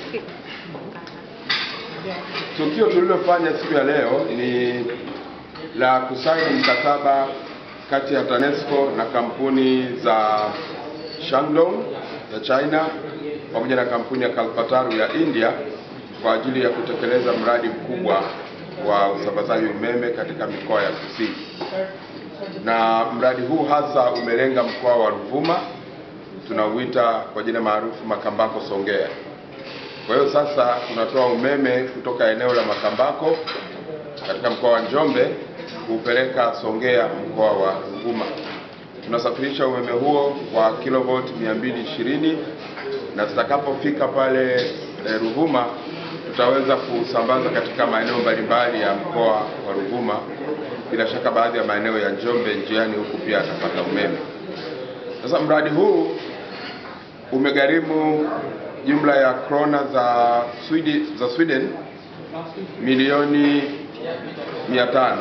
Tukio tulilofanya siku ya leo ni la kusaini mkataba kati ya TANESCO na kampuni za Shandong ya China pamoja na kampuni ya Kalpataru ya India kwa ajili ya kutekeleza mradi mkubwa wa usambazaji umeme katika mikoa ya kusini. Na mradi huu hasa umelenga mkoa wa Ruvuma tunauita kwa jina maarufu Makambako Songea. Kwa hiyo sasa tunatoa umeme kutoka eneo la Makambako katika mkoa wa Njombe kuupeleka Songea mkoa wa Ruvuma. Tunasafirisha umeme huo kwa kilovolt 220 na tutakapofika pale eh, Ruvuma tutaweza kusambaza katika maeneo mbalimbali ya mkoa wa Ruvuma. Bila shaka baadhi ya maeneo ya Njombe njiani huku pia atapata umeme. Sasa mradi huu umegharimu jumla ya krona za Sweden, za Sweden milioni 500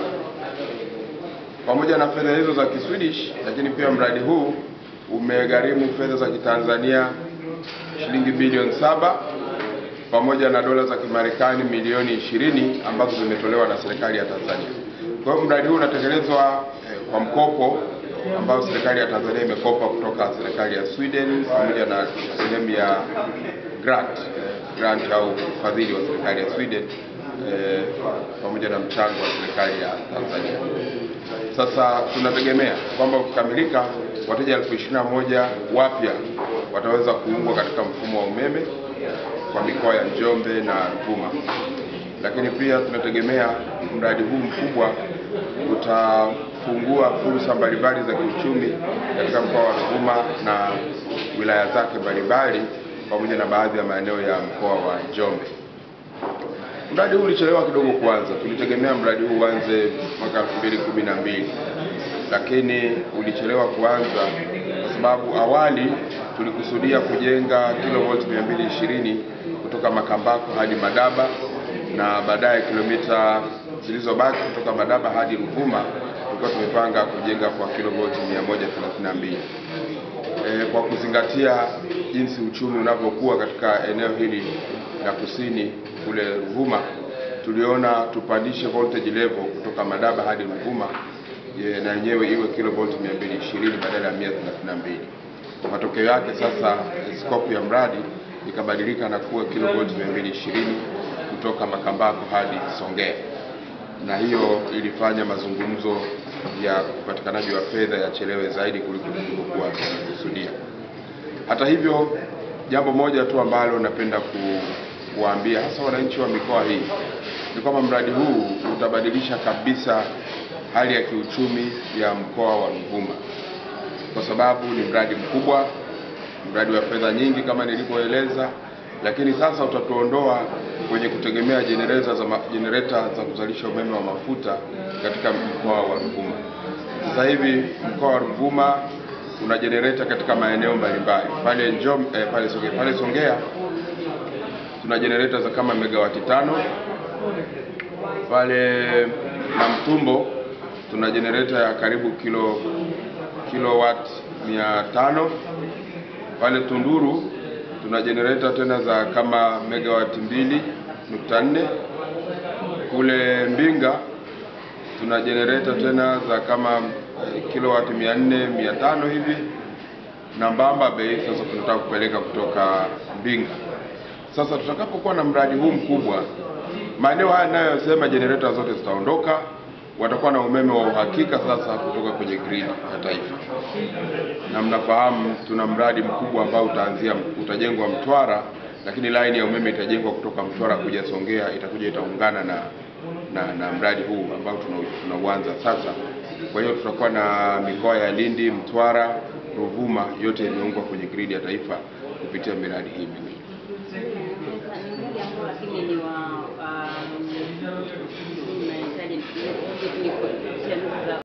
pamoja na fedha hizo za Kiswedish, lakini pia mradi huu umegharimu fedha za Kitanzania shilingi bilioni saba pamoja na dola za Kimarekani milioni ishirini ambazo zimetolewa na serikali ya Tanzania. Kwa hiyo mradi huu unatekelezwa eh, kwa mkopo ambao serikali ya Tanzania imekopa kutoka serikali ya Sweden pamoja na sehemu ya grant eh, grant au ufadhili wa serikali ya Sweden eh, pamoja na mchango wa serikali ya Tanzania. Sasa tunategemea kwamba ukikamilika, wateja elfu ishirini na moja wapya wataweza kuungwa katika mfumo wa umeme kwa mikoa ya Njombe na Ruvuma, lakini pia tunategemea mradi huu mkubwa utafungua fursa mbalimbali za kiuchumi katika mkoa wa Ruvuma na wilaya zake mbalimbali pamoja na baadhi ya maeneo ya mkoa wa Njombe. Mradi huu ulichelewa kidogo kuanza. Tulitegemea mradi huu uanze mwaka 2012 lakini ulichelewa kuanza kwa sababu awali tulikusudia kujenga kilovolt 220 kutoka Makambako hadi Madaba na baadaye kilomita zilizobaki kutoka Madaba hadi Ruvuma tulikuwa tumepanga kujenga kwa kilovolt 132. E, kwa kuzingatia jinsi uchumi unavyokuwa katika eneo hili la kusini kule Ruvuma, tuliona tupandishe voltage level kutoka Madaba hadi Ruvuma e, na yenyewe iwe kilovolt 220 badala ya 132. Matokeo yake sasa scope ya mradi ikabadilika na kuwa kilovolt 220 kutoka Makambako hadi Songea, na hiyo ilifanya mazungumzo ya upatikanaji wa fedha yachelewe zaidi kuliko tulivyokuwa tumekusudia. Hata hivyo, jambo moja tu ambalo napenda ku, kuwaambia hasa wananchi wa mikoa hii ni kwamba mradi huu utabadilisha kabisa hali ya kiuchumi ya mkoa wa Ruvuma kwa sababu ni mradi mkubwa, mradi wa fedha nyingi kama nilivyoeleza, lakini sasa utatuondoa kwenye kutegemea jenereta za, jenereta za kuzalisha umeme wa mafuta katika mkoa wa Ruvuma. Sasa hivi mkoa wa Ruvuma una jenereta katika maeneo mbalimbali pale Njom, eh, pale Songea, pale Songea tuna jenereta za kama megawati tano, pale Namtumbo tuna jenereta ya karibu kilo kilowatt mia tano pale Tunduru tuna jenereta tena za kama megawati mbili nukta nne kule Mbinga tuna jenereta tena za kama eh, kilowati mia nne mia tano hivi na Mbamba Bay sasa tunataka kupeleka kutoka Mbinga. Sasa tutakapokuwa na mradi huu mkubwa, maeneo haya ninayosema jenereta zote zitaondoka, watakuwa na umeme wa uhakika sasa kutoka kwenye grid ya taifa. Na mnafahamu tuna mradi mkubwa ambao utaanzia utajengwa Mtwara, lakini laini ya umeme itajengwa kutoka Mtwara kuja Songea, itakuja itaungana na na, na mradi huu ambao tunauanza sasa. Kwa hiyo tutakuwa na mikoa ya Lindi, Mtwara, Ruvuma yote imeungwa kwenye gridi ya taifa kupitia miradi hii miwili. Mradi ambao lakini ni wa um, unahitaji ni kupitia nukta